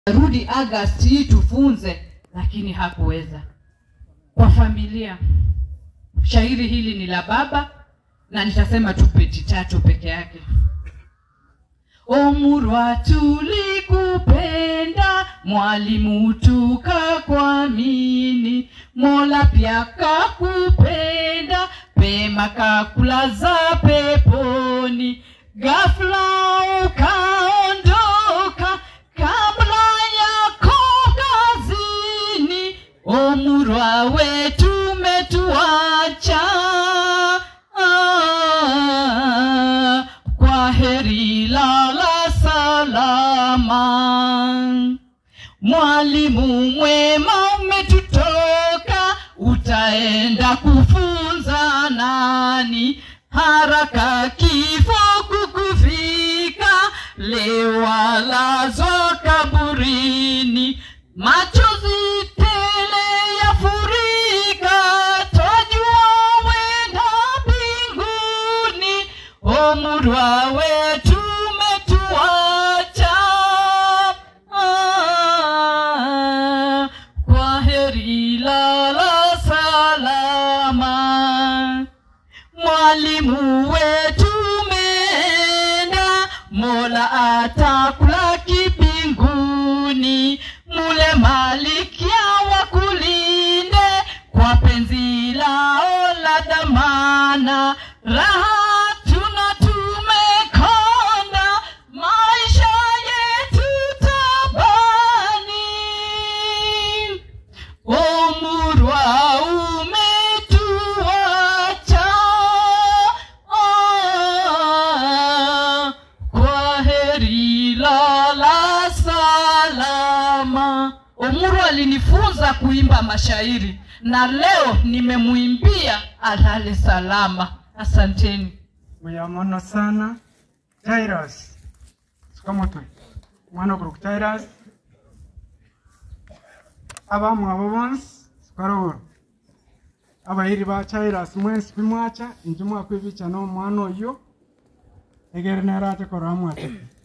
rudi August hii tufunze, lakini hakuweza. Kwa familia, shairi hili ni la baba na nitasema tu peti tatu peke yake. Omurwa, tulikupenda mwalimu, tukakuamini. Mola pia kakupenda pema, kakulaza peponi. Ghafla ukaondoka kabla yako kazini. Omurwa wetu umetuacha Ah, kwa heri lala salama. Mwalimu mwema umetutoka, utaenda kufunza nani? Haraka kifo kukufika, leo walazwa kaburini, machozi tele yafurika, twajua wenda mbinguni. Omurwa wetu umetuacha, ah, kwa heri lala salama. Mwalimu wetu umeenda, Mola atakulaki mbinguni. Mule malikia wakulinde kwa penzi lao la dhamana. Raha tuna tumekonda, maisha yetu tabani. Omurwa umetuacha, ah, kwa heri lala salama. Omurwa alinifunza kuimba mashairi na leo nimemwimbia alale salama. Asanteni. muyamono sana Jairus sikamutwe mwana oguru Jairus abamwe abo bonsi sikaroboro abairi ba Jairus mwensi bimwacha inje mwakwibicha n'omwana oyo egere nere ate korora mwate